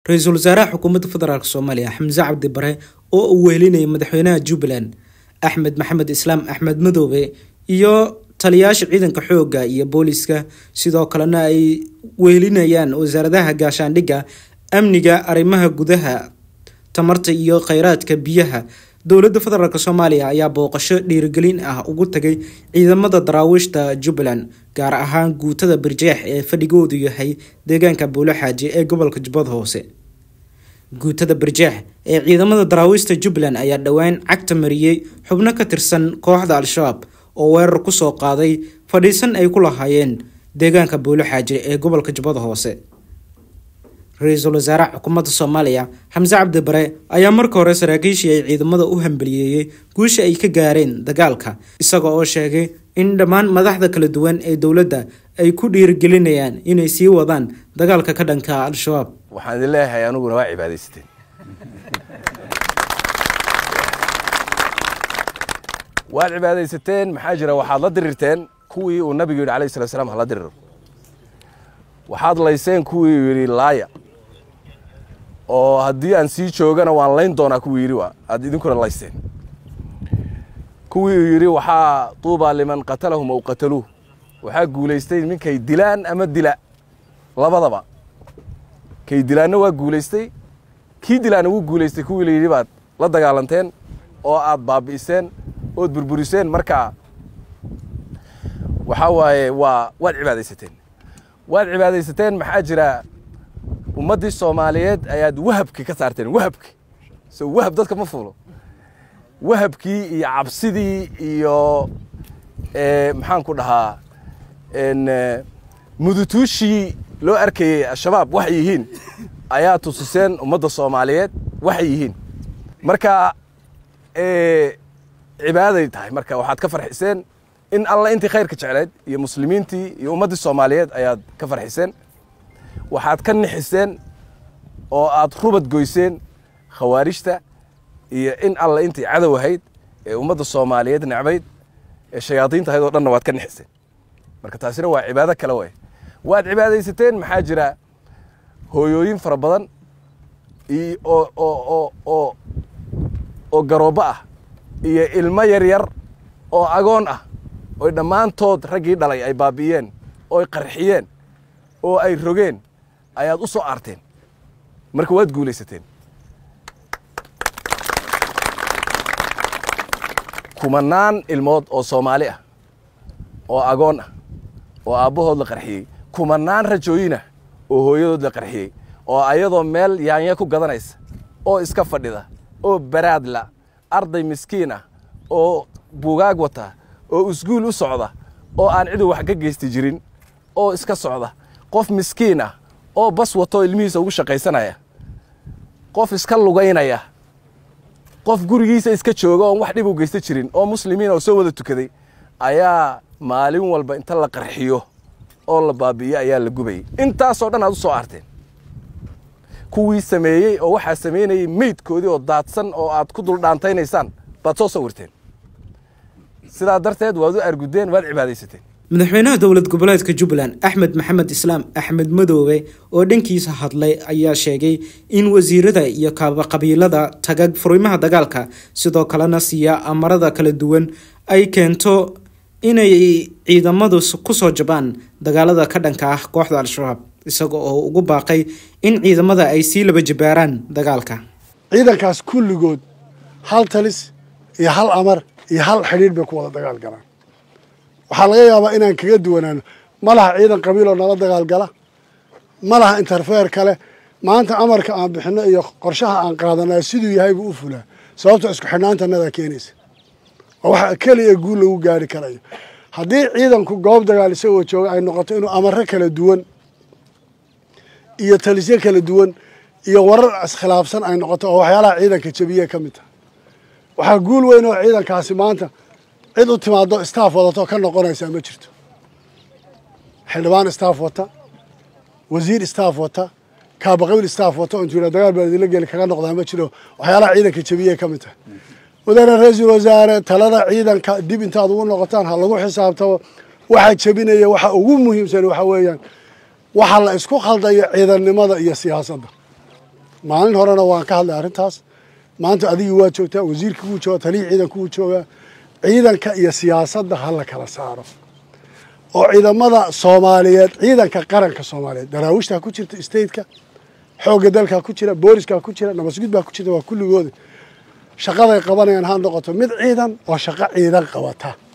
ra-iisul wasaaraha xukuumadda federaalk soomaaliya xamse cabdi bare oo uu wehelinayay madaxweynaha jubbaland axmed maxamed islaam axmed madoobe iyo taliyaasha ciidanka xoogga iyo booliska sidoo kalena ay wehelinayaan wasaaradaha gaashaandhigga amniga arrimaha gudaha tamarta iyo kheyraadka biyaha dowladda federaalk soomaaliya ayaa booqasho dhiirigelin ah ugu tagay ciidamada daraawiishta jubbaland gaar ahaan guutada birjeex ee fadhigoodu yahay deegaanka buuloxaaji ee gobolka jubbada hoose guutada birjeex ee ciidamada daraawiishta jubbaland ayaa dhowaan cagta mariyey xubno ka tirsan kooxda al-shabaab oo weerar kusoo qaaday fadhiisan ay ku lahaayeen deegaanka buuloxaaji ee gobolka jubbada hoose ra-iisul wasaaraha xukuumadda soomaaliya xamse cabdi bare ayaa marka hore saraakiishii ay ciidamada u hambaliyeeyey guusha ay ka gaareen dagaalka isaga oo sheegay in dhammaan madaxda kala duwan ee dowladda ay ku dhiirigelinayaan inay sii wadaan dagaalka ka dhanka al-shabaab waxaan idin leeyahay aniguna waa cibaadaysateen waad cibaadaysateen maxaa jira waxaad la dirirteen kuwii uu nabigu yidhi alayh salat slam hala diriro waxaad layseen kuwii uu yidhi laaya oo haddii aan sii joogana waan layn doonaa kuwii yidhi waa aad idinkuna layseen kuwii uu yidhi waxaa tuubaa liman qatalahum aw qataluuh waxaa guulaystay ninkay dilaan ama dila labadaba kay dilaanna waa guulaystay kii dilaana wuu guulaystay kuwii la yidhi baad la dagaalanteen oo aad baabi'iseen ood burburiseen marka waxaa waaye waa waad cibaadaysateen waad cibaadaysateen maxaa jira ummaddii soomaaliyeed ayaad wahabki ka saarteen wahabki so wahab dadka ma fuulo wahabkii iyo cabsidii iyo maxaan ku dhahaa mudutuushii loo arkayey al-shabaab waxay yihiin ayaa tusiseen ummadda soomaaliyeed waxay yihiin marka cibaaday tahay marka waxaad ka farxiseen in alla intii khayrka jecleed iyo muslimiintii iyo ummaddii soomaaliyeed ayaad ka farxiseen waxaad ka nixiseen oo aad rubad goyseen khawaarijta iyo in alla intii cadow ahayd ee ummadda soomaaliyeed necbayd ee shayaadiinta ahayd oo dhanna waad ka nixiseen marka taasina waa cibaado kale way waad cibaadaysateen maxaa jira hooyooyin fara badan oo oo garoobbo ah iyo ilmo yar yar oo agoon ah oy dhammaantood raggii dhalay ay baabi'iyeen ooy qarxiyeen oo ay rogeen ayaad u soo aarteen marka waad guulaysateen kumanaan ilmood oo soomaali ah oo agoon ah oo aabbahood la qarxiyey kumanaan rajooyin ah oo hooyadood la qarxiyey oo ayadoo meel yaanya ku gadanaysa oo iska fadhida oo baraadla arday miskiin ah oo buugaag wata oo isguul u socda oo aan cidu wax ka geysti jirin oo iska socda qof miskiin ah oo bas watoo ilmihiisa ugu shaqaysanaya qof iska lugaynaya qof gurigiisa iska jooga oon wax dhib u geysta jirin oo muslimiin oo soo wada tukaday ayaa maalin walba inta la qarxiyo oo la baabi'iyo ayaa la gubayay intaasoo dhan aad u soo aarteen kuwii sameeyey oo waxaa samaynayay meydkoodii oo daadsan oo aad ku duldhaantaynaysaan baad soo sawirteen sidaa darteed waad u argudeen waad cibaadaysateen madaxweynaha dowlad goboleedka jubbaland axmed maxamed islaam axmed madoobe oo dhankiisa hadlay ayaa sheegay in wasiirada iyo qabiilada taga furimaha dagaalka sidoo kalena siiya amarada kala duwan ay keento inay ciidamadu kusoo jabaan dagaalada ka dhanka ah kooxda al-shabaab isaga oo ugu baaqay in ciidamada ay sii laba jabaaraan dagaalka ciidankaas kulligood hal talis iyo hal amar iyo hal xidhiidh bay ku wada dagaal galaan waxaa laga yaabaa inaan kaga duwanaano ma laha ciidan qabiiloo nala dagaalgala ma laha interfeer kale maanta amarka aan bixinno iyo qorshaha aan qaadanaa siduu yahay buu u fulaa sababto isku xidhnaantanadaa keenaysa oo waxa keliya guul lagu gaari karayo haddii ciidanku goob dagaal isagoo jooga ay noqoto inuu amaro kala duwan iyo talisyo kala duwan iyo warar iskhilaafsan ay noqoto oo waxyaalaha ciidanka jabiye ka mid taha waxaa guul weyn oo ciidankaasi maanta cid u timaado staff wadato ka noqonaysaa ma jirto xildhibaan staff wata wasiir staff wata kaabaqabil staff wata oon jira dagaal baa idinla geli kaga noqdaa ma jiro waxyaalaha ciidanka jabiye ka mid tahay mudane ra-iisul wasaare talada ciidanka dib intaad ugu noqotaan ha lagu xisaabtamo waxa jebinaya waxa ugu muhiimsan waxa weeyaan waxa la isku khaldayo ciidannimada iyo siyaasadda maalin horena waan ka hadlay arrintaas maanta adigii waa joogtaa wasiirkii wuu joogaa taliyii ciidanku wuu joogaa ciidanka iyo siyaasadda ha la kala saaro oo ciidamada soomaaliyeed ciidanka qaranka soomaaliyeed daraawiishtaa ku jirta stateka xoogga dalkaa ku jira booliskaa ku jira nabasgud baa ku jirta waa kulligooda shaqaday qabanayaan ha noqoto mid ciidan oo shaqo ciidan qabata